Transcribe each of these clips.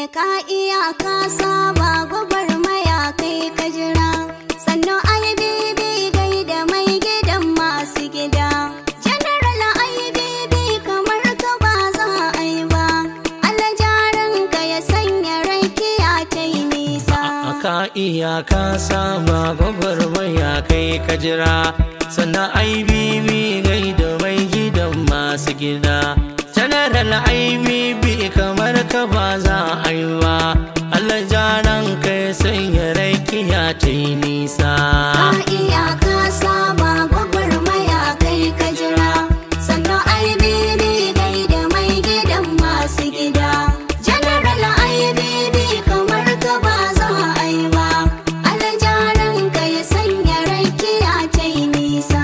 ka iya ka saba gwagwarmaya kai ka jira sannu IBB gai da mai gidan masu gida General IBB kamar ka ba za a yi ba alajaran ka ya sanya rakiya ta yi nisa Ka iya ka saba gwagwarmaya kai ka jira sannan IBB gai da mai gidan masu gida General IBB kamar ka ba za a yi ba Allah jaran kai sanya rakiya ta yi nisa Ka iya ka saba gwagwarmaya kai ka jira sannu IBB gai da mai gidan masu gida General IBB kamar ka ba za a yi ba alajaran ka ya sanya rakiya ta yi nisa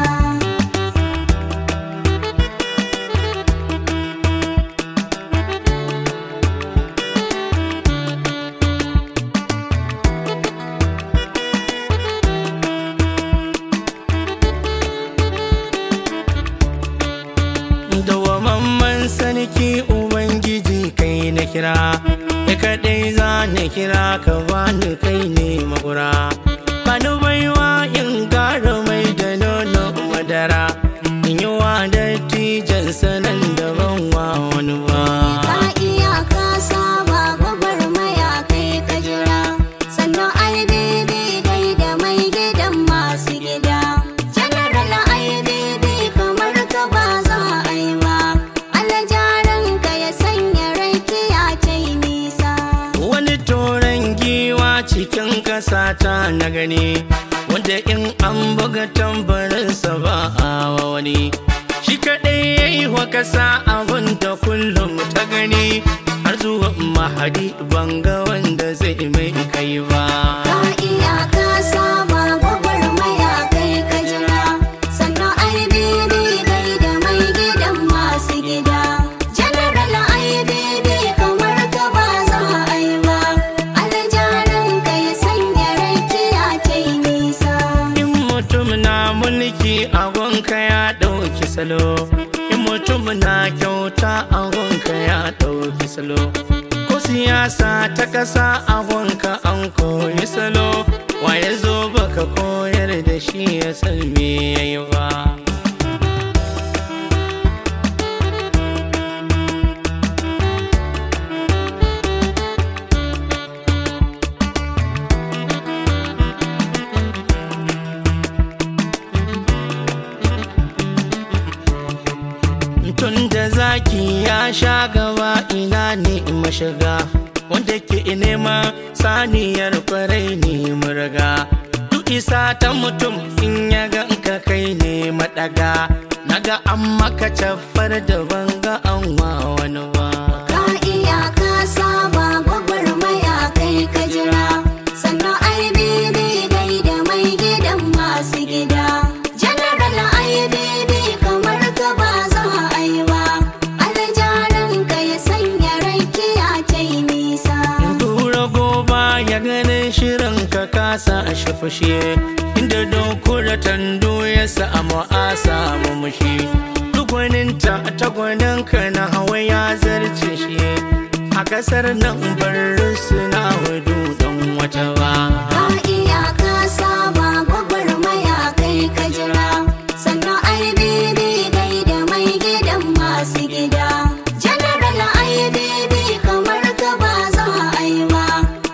Dawamamman sarki Ubangiji kai na kira, ya kaɗai za na kira ka bani kai ne makura. Bani baiwa in gara mai da nono madara, in yi wa dattijan sanan da ban wa wani ba. Ka iya ka saba gwagwarmaya kai ka jira sannu IBB gai da mai gidan masu gida General IBB kamar ka ba za a yi ba alajaran ka ya sanya rakiya ta yi nisa Wani toron giwa cikin ƙasa ta na gani, wanda in an buga tambarinsa ba a wa wani. Shi kaɗai ya yi wa ƙasa abin da kullum ta gani, har zuwa mahadi banga wanda zai mai kai ba. Ka iya ka saba gwagwarmaya kai ka jira sannu IBB gai da mai gidan masu gida General IBB kamar ka ba za a yi ba alajaran ka ya sanya rakiya ta yi nisa In mutum na mulki agonka ya ɗauki salo, in mutum na kyauta agonka ya ɗauki salo. Ko siyasa ta ƙasa agonka an koyi salo, waye zo baka koyar da shi ya san me yayi ba. Tun da zaki ya sha gaba ina ne mashiga wanda ke nema saniyar kwarai ne murga duk isa ta mutum in ya ganka kai ne madaga naga an maka cafar da banga an wa wani ba Ka iya ka saba gwagwarmaya kai ka jira sannu IBB gai da mai gidan masu gida General IBB kamar ka ba za a yi ba alajaran ka ya sanya rakiya ta yi nisa Tura goba ya ganin shirin ka kasa a shafashe inda dokura tando ya samu a samu mushi duk gwaninta ta gwaninka na hawa ya zarce shi a kasar nan bar suna wadu don wata ba Ka iya ka saba gwagwarmaya kai ka jira sannu IBB gai da mai gidan masu gida General IBB kamar ka ba za a yi ba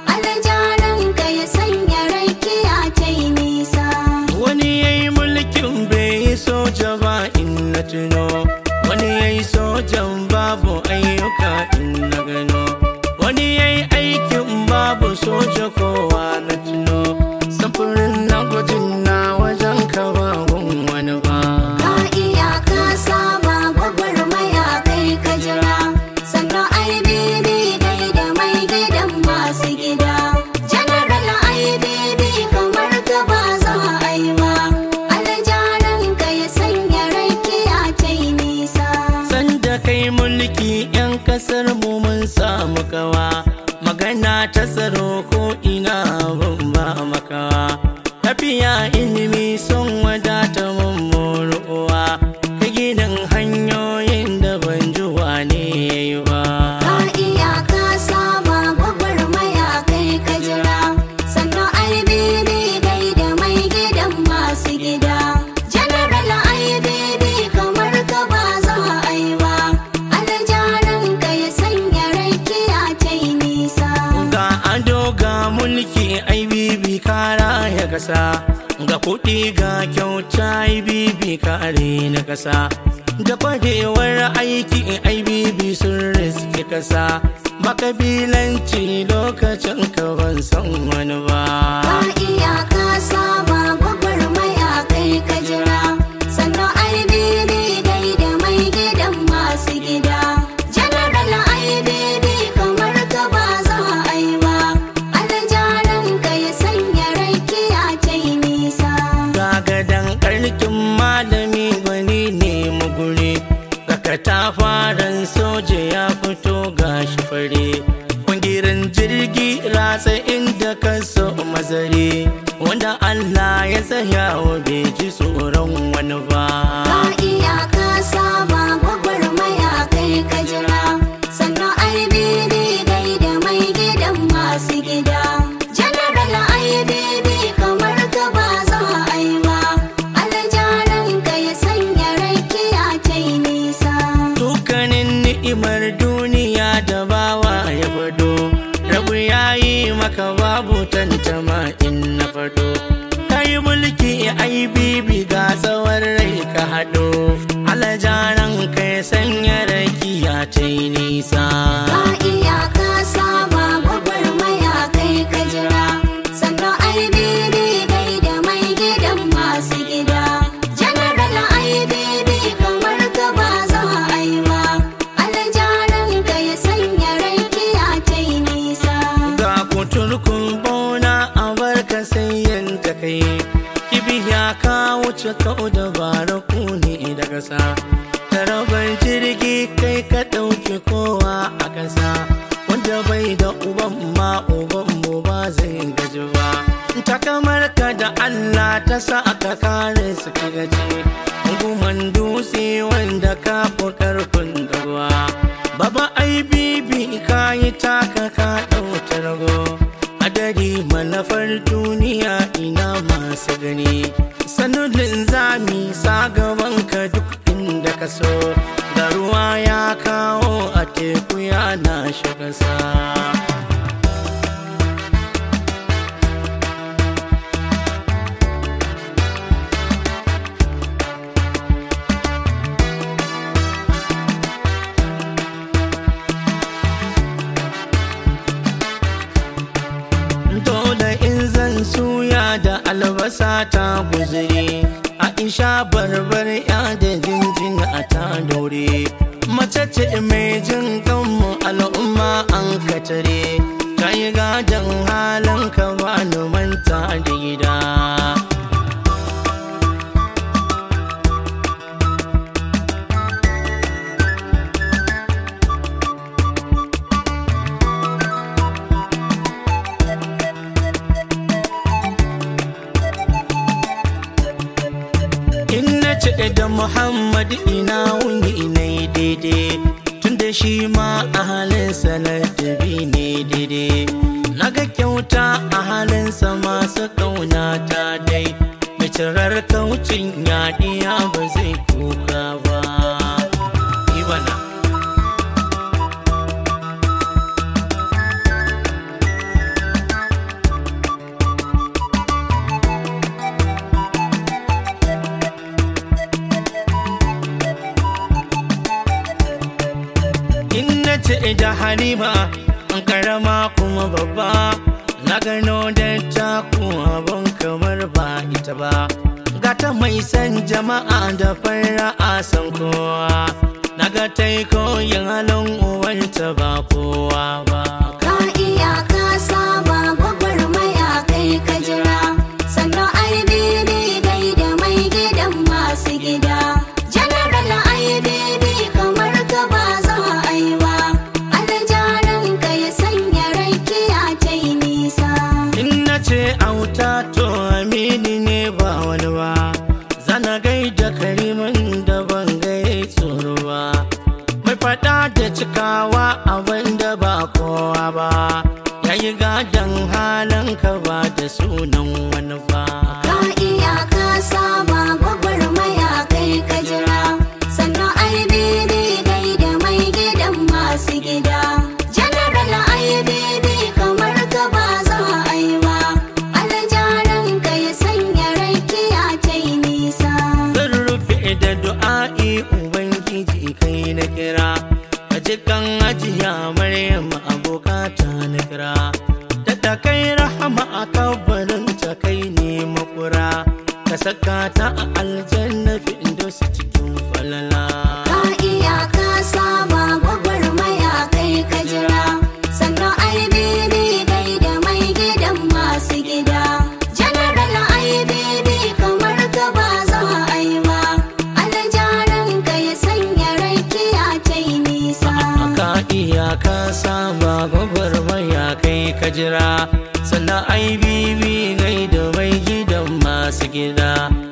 alajaran ka ya sanya rakiya ta yi nisa wani ya yi mulkin bai yi soja ba in na tuno wani ya yi sojan babu ayyuka in na gano wani ya yi aikin babu soja kowa na tuno samfurin na gwajin na wajen ka ba gun wani ba Ka iya ka saba gwagwarmaya kai ka jira sannu IBB gai da mai gidan masu gida General IBB kamar ka ba za a yi ba alajaran ka ya sanya rakiya ta yi nisa sanda kai mulki 'yan kasar mu mun samu kawa magana ta tsaro ko ina ban ba makawa tafiya ilimi sun wadata mun uwa ka ginin hanyoyin da ban ji wane yayi ba Ka iya ka saba ƙasa ga kuɗi ga kyauta bibi kare na ƙasa da kwarewar aiki aibibi sun riske ƙasa makabilanci lokacin ka ban san wani ba Ka iya ka saba gwagwarmaya kai ka jira sannan IBB dai da mai gidan masu gida General IBB kamar ka ba za a yi ba aljaran ka ya sanya rakiya ta yi nisa gagadan karkin malami gwani ne mugure daga tafaran soja ya fito gashi fare kungirin jirgi ratsa inda ka so mazare wanda Allah ya tsaya wa bai ji tsoron wani ba Ka iya ka saba gwagwarmaya kai ka jira sannan IBB dai da mai gidan masu gida General IBB kamar ka ba za a yi ba aljaran ka ya sanya rakiya ta yi nisa dukkanin ni'imar duniya da bawa ya fado rabu ya yi maka babu tantama in na fado ka yi mulki ai bibi ga tsawon rai ka haɗo alajaran ka ya sanya rakiya ta yi nisa Ka iya ka saba gwagwarmaya kai ka jira sannan IBB dai da mai gidan masu gida General IBB kamar ka ba za a yi ba aljaran ka ya sanya rakiya ta yi nisa ga kuturkun bauna a barka sai yanta kai kibiya ka wuce kau da baraku ne da ƙasa tarabar jirgi kai ka ɗauki kowa a ƙasa wanda bai da uban ma uban mu ba zai gaji ba ta kamar ka da Allah ta sa aka kare su ka gaji guman dutse wanda ka fi karfin da ruwa Baba ai bibi ka yi taka ka ɗauta rago Adari manafar duniya ina masu gani Sanudin zami sa gaban ka duk inda ka so Da ruwa ya kawo a teku yana shiga sa Dole in zan suya da albasa ta guzuri Aisha barbar ya da jinjin a ta dore Mace ce mai jin kanmu al'umma an katare Ta yi gadon halin ka ba ni manta da gida In na ce da Muhammad ina wuni ina yi daidai Tunda shi ma a halinsa ladabi ne daidai Na ga kyauta a halinsa masu ƙauna ta dai Mai cirar kaucin yaɗiya ba zai kuka ba Ibana In na ce da Halima an karama kuma babba na gano da taku abin kamar ba ita ba gata mai san jama'a da fara'a san kowa na ga ta yi koyin halin uwarta ba kowa ba Ka iya ka saba gwagwarmaya kai ka jira sannan IBB dai da mai gidan masu gida General IBB kamar ka ba za a yi ba aljaran ka ya sanya rakiya ta yi nisa In na ce auta to amini ne ba wani ba Zana gaida karimin da ban gai tsoro ba Mai fada da cikawa abin da ba kowa ba Yayi gadon halin ka ba da sunan wani ba Ka iya ka saba gwagwarmaya kai ka jira sannan IBB dai da mai gidan masu gida General IBB kamar ka ba za a yi ba aljaran ka ya saka ta a aljanna fi su cikin falala Ka iya ka saba gwagwarmaya kai ka jira sannan IBB gai da mai gidan masu gida General IBB kamar ka ba za a yi ba aljaran ka ya sanya rakiya ta yi nisa ka iya ka saba gwagwarmaya kai ka jira sannan ai bibi gai da mai gidan masu gida